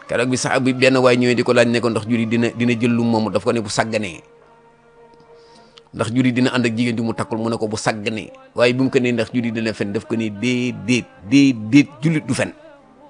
keroog bi sax bi benn waay ñëwee di ko laaj ne ko ndax juri dina dina jël lu moomu daf ko ne bu sàgganee ndax juri dina ànd ak jigéen di mu takkul mu ne ko bu sàgganee waaye bi mu ko nee ndax juri dina fen daf ko ne déedéet déedéet jullit du fen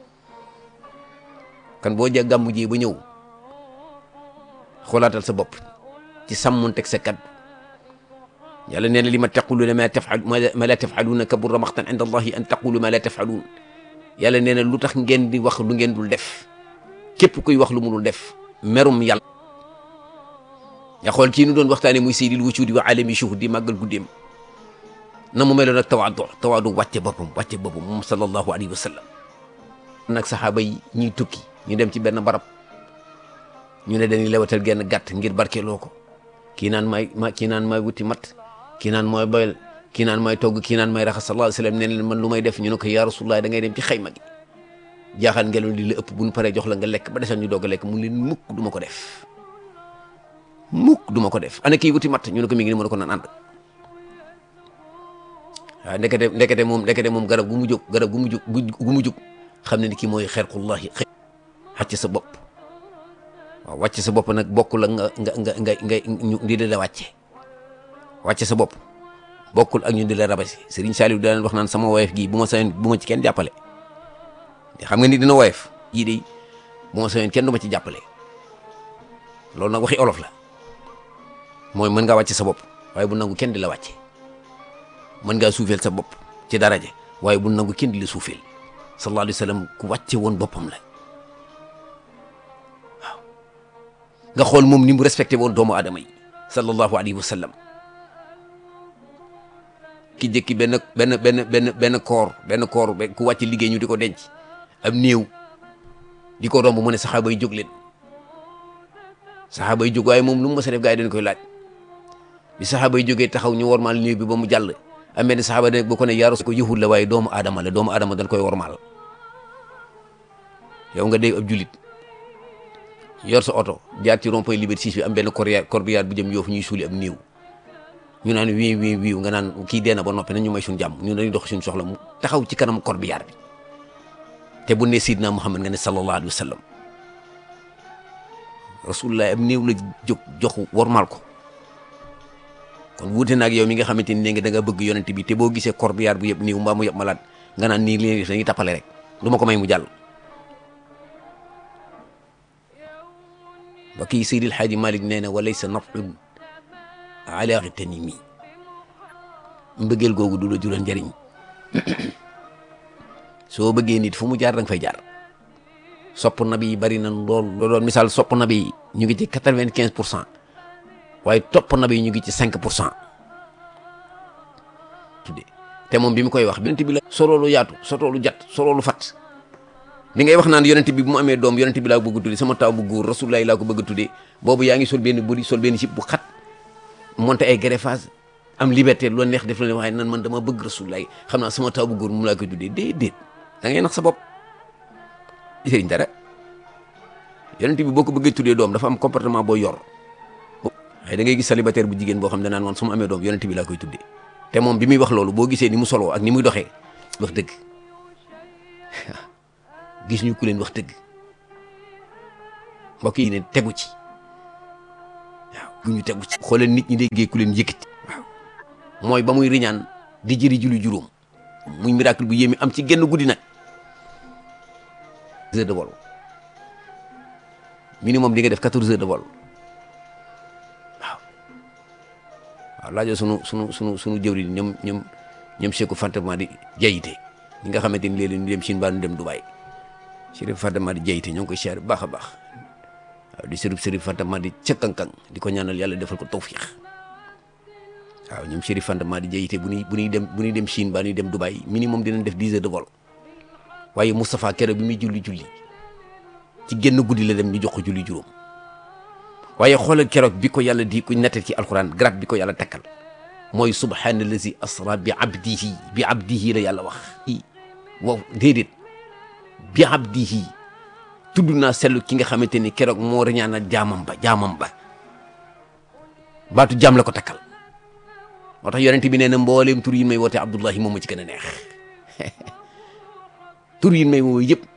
kan boo ja gàmmu ji ba ñëw xoolaatal sa bopp ci sàmmonteeg sa kaddu yàlla nee na li ma taquluuna ma tafal ma la tafaluuna kabura maxtan inda allahi an taqulu ma la tafaluun yàlla nee na lu tax ngeen di wax lu ngeen dul def képp kuy wax lu mu dul def merum yàlla nga xool kii nu doon waxtaane muy seydil wujudi wa alami shuhudi màggal guddeem na mu meloon ak tawaadu tawaadu wàcce boppam wàcce boppam moom sallallahu alayhi wa sallam nag saxaaba yi ñuy tukki ñu dem ci benn barab ñu ne dañuy lewatal genn gàtt ngir barkeeloo ko kii naan may ma kii naan may wuti mat kii naan mooy boyal kii naan may togg kii naan may raxas sallallahu alayhi wa sallam nee leen man lu may def ñu ne ko yaa rasulullah da ngay dem ci xayma gi jaaxal ngelaw li la ëpp bu ñu paree jox la nga lekk ba desal ñu doog a lekk mu leen mukk du ma ko def mukk du ma ko def ana kii wuti mat ñu ne ko mi ngi ni mën ko naan ànd waaw ndekete ndekete moom ndekete moom garab gu mu jóg garab gu mu jóg gu mu jóg xam ne ni kii mooy xerqullahi xacc sa bopp waaw wàcc sa bopp nag bokkul ak nga nga nga nga nga ñu di la wàcce wàcce sa bopp bokkul ak ñu di la rabasi Serigne Saliou daan wax naan sama woyef gii bu ma sañoon bu ma ci kenn jàppale xam nga ni dina woyef yii de bu ma sañoon kenn du ma ci jàppale loolu nag waxi olof la mooy mën ngaa wàcce sa bopp waaye bu nangu kenn di la wàcce mën ngaa suufeel sa bopp ci daraja waaye bu nangu kenn di la suufeel sallallahu alayhi wa sallam ku wàcce woon boppam la waaw nga xool moom ni mu respecté woon doomu aadama yi sallallahu alayhi wa sallam ki jëkki benn benn benn benn benn koor benn koor ku wàcc liggéey ñu di ko denc am néew di ko romb mu ne saxaaba yi jóg leen saxaaba yi jóg waaye moom lu mu mës a def gaa yi dañ koy laaj bi saxaaba yi jógee taxaw ñu wormaal néew bi ba mu jàll am benn saxaaba ne bu ko ne yaa rasul ko yahud la waaye doomu aadama la doomu aadama dañ koy wormaal yow nga dee ab julit yor sa oto jaar ci rond-point Liberté 6 bi am benn corbillard corbillard bu jëm yoofu ñuy suuli ab néew ñu naan wii wii wii nga naan kii dee na ba noppi nañ ñu may suñu jàmm ñu dañuy dox suñu soxla mu taxaw ci kanam corbillard bi te bu ne Sidna Muhammad nga ne sallallahu alayhi wa sallam rasulullah am néew la jóg jox wormaal ko kon wuute na ak yow mi nga xamante ni nga da nga bëgg yonent bi te boo gisee corbillard bu yëpp néew mbaa mu yëpp malaat nga naan nii leen dañuy tappale rek du ma ko may mu jàll ba kii Seydil Xaaji Malik nee na walaysa nafun ala tanimi mbëggeel googu du la jural njëriñ soo bëggee nit fu mu jaar da nga fay jaar sopp nabi yi bari na lool lool misaal sopp nabi yi ñu ngi ci quatre-vingt-quinze pour cent waaye topp nabi yi ñu ngi ci cinq pour cent tudde te moom bi mu koy wax yonent bi la soloolu yaatu sotoolu jat soloolu fat li ngay wax naan yonent bi bu mu amee doom yonent bi laa bëgg a tudde sama taw bu góor rasulullahi laa ko bëgg a tudde boobu yaa ngi sol benn buri sol benn sip bu xat monté ay greffage am liberté lu neex def la ne waaye nan man dama bëgg rasulullahi xam naa sama taw bu góor mu laa koy tuddee déedéet da ngay nax sa bopp sëriñ dara yonent bi boo ko bëggee tuddee doom dafa am comportement boo yor waaye da ngay gis célibataire bu jigéen boo xam ne naan man su ma amee doom yonent bi laa koy tuddee te moom bi muy wax loolu boo gisee ni mu soloo ak ni muy doxee wax dëgg gis ñu ku leen wax dëgg mbokk yi ne tegu ci waaw gu ñu tegu ci xoolal nit ñi déggee ku leen yëkkati waaw mooy ba muy riñaan di jëri julli juróom muy miracle bu yéemi am ci genn guddi nag heures de vol minimum di nga def quatorze heures de vol waaw waaw laajoo sunu sunu sunu sunu jëwri ñoom ñoom ñoom Cheikhou Fantama di jayite ñi nga xamante ni léeg-léeg ñu dem Chine baa ñu dem Dubaï Chérif Fantama di jayite ñoo ngi koy siyaare bu baax a baax waaw di sërif Chérif Fantama di ca kankang di ko ñaanal yàlla defal ko tawfiix waaw ñoom Chérif Fantama di jayite bu ñuy bu ñuy dem bu ñuy dem Chine baa ñuy dem Dubaï minimum dinañ def dix heures de vol waaye Moustapha keroog bi muy julli julli ci génn guddi la dem ñu jox ko julli juróom waaye xoolal keroog bi ko yàlla di ko nettal ci alxuraan grade bi ko yàlla takkal mooy subhaanallazi asra bi abdihi bi abdihi la yàlla wax i wow déedéet bi abdihi tudd naa sellu ki nga xamante ni keroog moo reñaana jaamam ba jaamam ba baatu jaam la ko takkal moo tax yonent bi nee na mbooleem tur yi may woote abdullahi moom ma ci gën a neex tur yi may woo yëpp